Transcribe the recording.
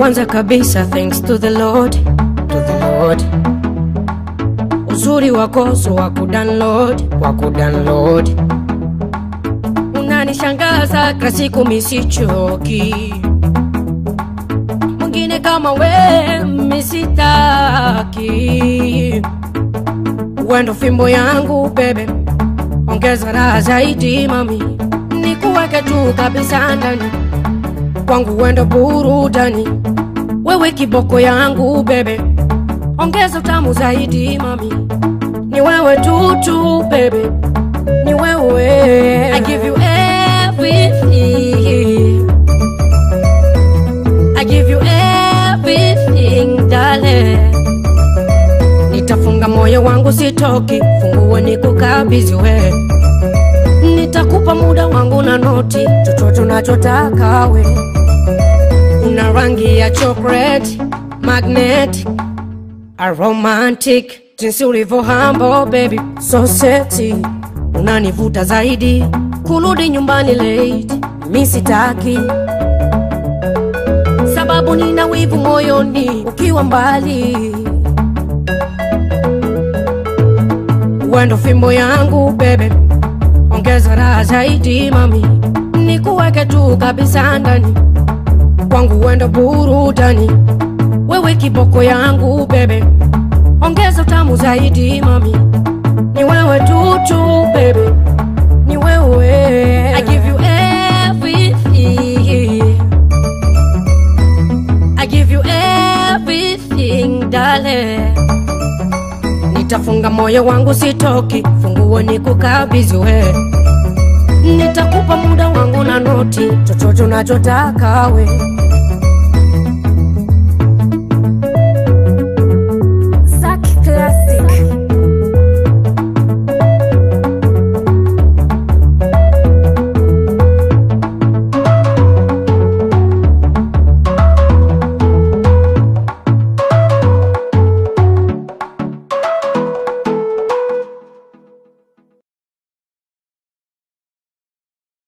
Kwanza kabisa thanks to the Lord, to the Lord. Uzuri wako so wa kudownload, wa kudownload. Unanishangaza kila siku misichoki. Mwingine kama we misitaki. Wendo fimbo yangu bebe, ongeza raha zaidi mami, nikuweke tu kabisa ndani kwangu, wendo burudani, wewe kiboko yangu bebe, ongeza utamu zaidi mami, ni wewe tu tu bebe, ni wewe. I give you everything, I give you everything darling nitafunga moyo wangu sitoki, funguo ni kukabidhi we, nitakupa muda wangu na noti, chochote unachotaka we. Una rangi ya chocolate, magnetic, aromantic, jinsi ulivyo humble baby, so sexy, unanivuta zaidi, kurudi nyumbani late, mi sitaki sababu nina wivu moyoni ukiwa mbali wendo fimbo yangu bebe, ongeza raha zaidi mami, nikuweke tu kabisa ndani kwangu, wendo burudani, wewe kiboko yangu bebe, ongeza utamu zaidi mami, ni wewe tu tu bebe, ni wewe. I give you everything, I give you everything darling nitafunga moyo wangu sitoki, funguo ni kukabidhi we, nitakupa muda wangu na noti, chochote unachotaka we.